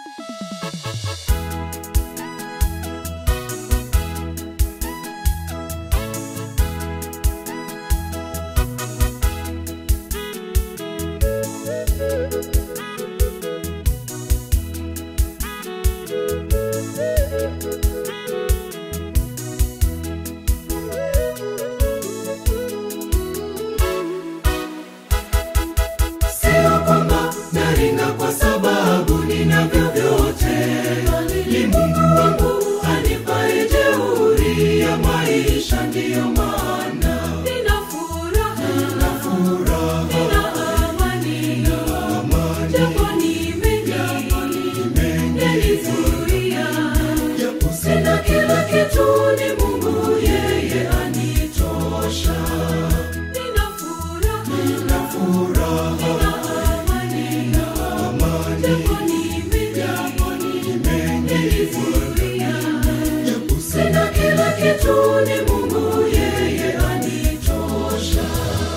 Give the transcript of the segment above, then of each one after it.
Sio kwamba naringa kwa sababu ninavyo vyote, ni Mungu wangu anipaye jeuri ya maisha, ndiyo maana Nina furaha, na furaha nina amani, amani japo ni mengi yanizuia. japo Sina kila kitu, ni Mungu yeye anitosha. Nina furaha, na furaha nina amani, amani japo ni mengi yanizuia. japo Sina kila kitu, ni Mungu yeye anitosha.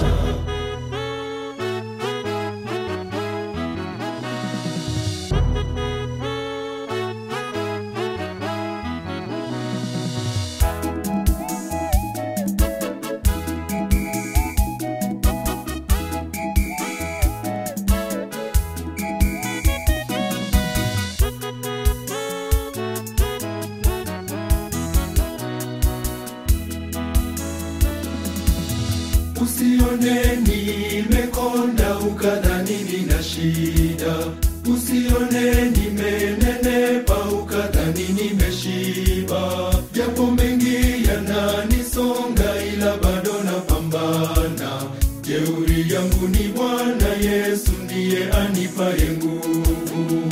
Usione nimekonda ukadhani nina shida, usione nimenenepa ukadhani nimeshiba. Japo mengi yananisonga, ila bado napambana. Jeuri yangu ni Bwana Yesu, ndiye anipaye nguvu.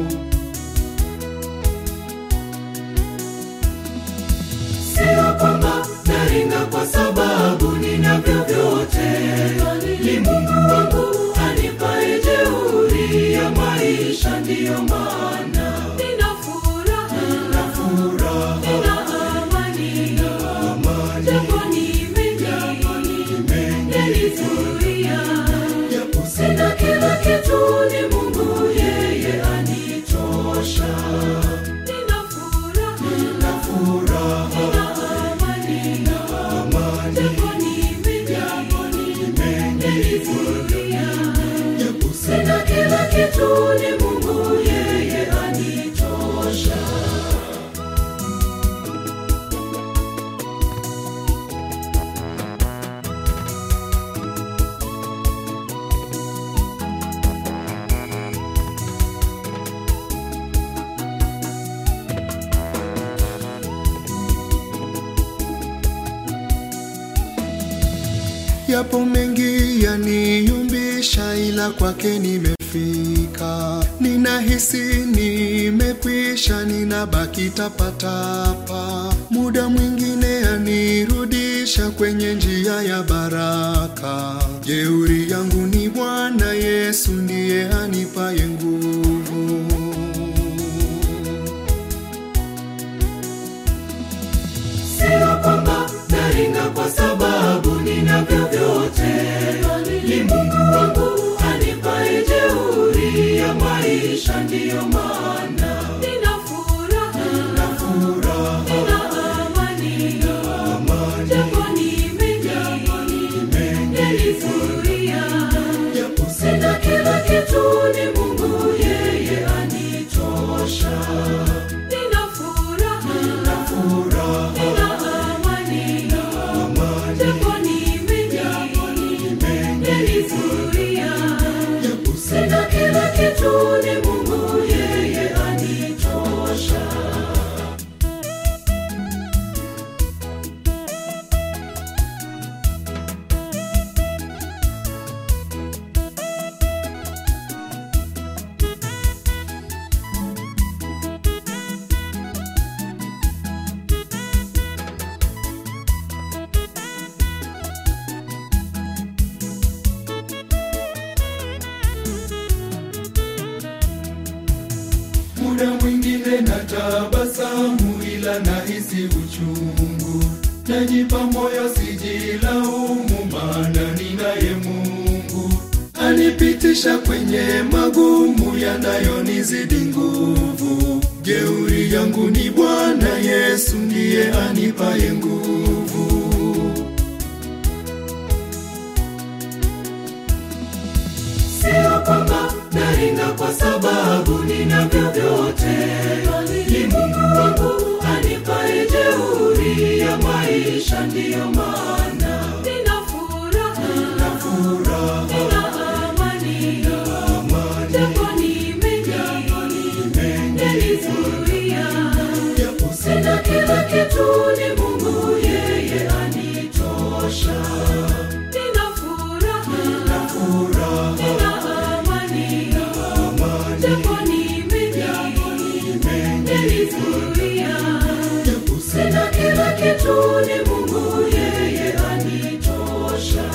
Sio kwamba naringa kwa sababu ninavyo vyote, ni Mungu wangu anipaye jeuri ya maisha, ndiyo maana Nina furaha, na furaha nina amani, amani japo ni mengi yanizuia. japo Sina kila kitu, ni Mungu yeye anitosha. Nina furaha, na furaha nina amani, amani japo ni mengi yanizuia. japo Sina kila kitu, ni Mungu yeye anitosha. Yapo mengi yaniyumbisha, ila kwake nimefika. Ninahisi nimekwisha, ninabaki tapatapa. Muda mwingine yanirudisha kwenye njia ya baraka. Jeuri yangu ni Bwana Yesu, ndiye anipaye nguvu. Sio kwamba naringa kwa sababu ninavyo vyote, ni Mungu wangu anipaye jeuri ya maisha, ndiyo maana Nina furaha, na furaha nina amani, amani japo ni mengi yanizuia. japo Sina kila kitu, ni Mungu yeye anitosha. Nina furaha, na furaha nina amani, amani japo ni mengi yanizuia. japo Sina kila kitu, ni Mungu yeye anitosha. muda mwingine na tabasamu, ila nahisi uchungu. Najipa moyo sijilaumu, maana ninaye Mungu ani Amenipitisha kwenye magumu yanayonizidi nguvu. Jeuri yangu ni Bwana Yesu, ndiye anipaye nguvu. Sio kwamba naringa kwa sababu ninavyo vyote, ni Mungu wangu anipaye jeuri ya maisha, ndiyo maana nina furaha, nina Furaha, nina amani, japo ni mengi yanizuia. japo Sina kila kitu, ni Mungu yeye anitosha. Nina furaha, furaha, nina amani, japo ni mengi yanizuia. japo Sina kila kitu, ni Mungu yeye anitosha.